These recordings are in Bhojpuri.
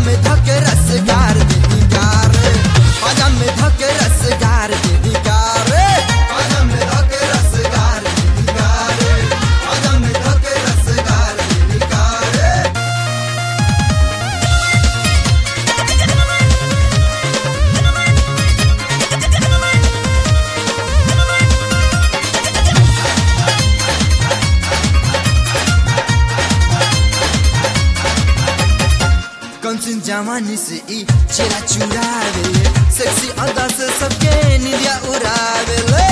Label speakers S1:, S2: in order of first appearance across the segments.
S1: में धके रसगार दीदी कार पाजा में धके रसगार दीदी कार पाजा में धके रसगार दीदी कार पाजा में धके रसगार दीदी कार कंचन जवानी से ई चेहरा चुरावे सेक्सी अदा से सबके निदिया उड़ावे ले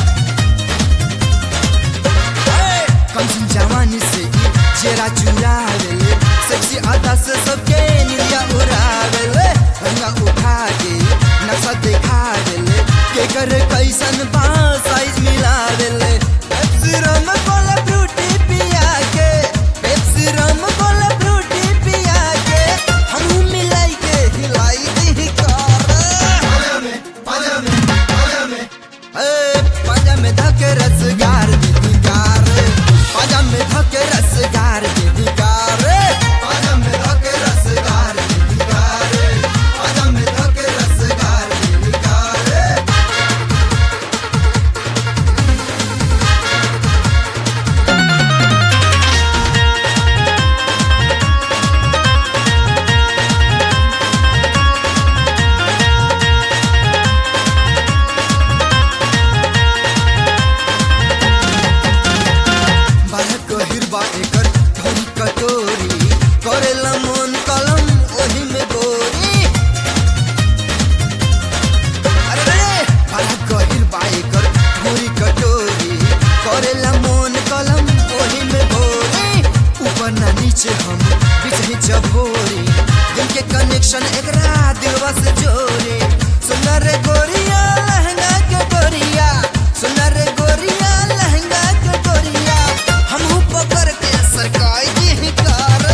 S1: कंचन जवानी से ई चेहरा चुरावे सेक्सी अदा से सबके निदिया उड़ावे ले रंगा उठा के नक्शा दिखा ले के कर कैसन बा साइज मिलावे ले पेप्सी रम कोला फ्रूटी पिया के पेप्सी रम कोला फ्रूटी पिया के हम मिलाई के हिलाई दी कार ए, पाजा में धके रसगार दीदी कार पाजा में धके रसगार दीदी कार पाजा में धके रसगार दीदी कार पाजा में धके रसगार दीदी कार बारह गहिर बा एकर ढोरी कटोरी करेला मन कलम ओही में गोरी अरे रे बारह गहिर बा एकर ढोरी कटोरी करेला मन कलम ओही में गोरी ऊपर ना नीचे हम बीच ही चभोरी दिल के कनेक्शन एकरा दिलवा से जोड़ी सुंदर रे गोरिया लहंगा के गोरिया सुंदर रे गोरिया लहंगा के गोरिया हमहू पकड़ के सरकाई दी कार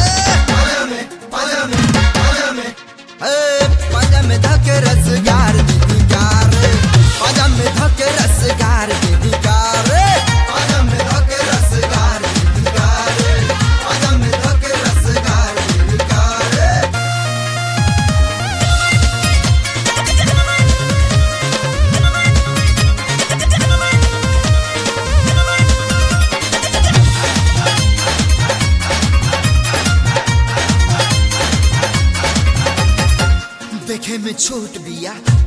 S1: ए, पाजा में धके रसगार दीदी कार पाजा में धके रसगार दीदी कार पाजा में धके रसगार दीदी कार पाजा में धके रसगार दीदी कार देखे में छोट बिया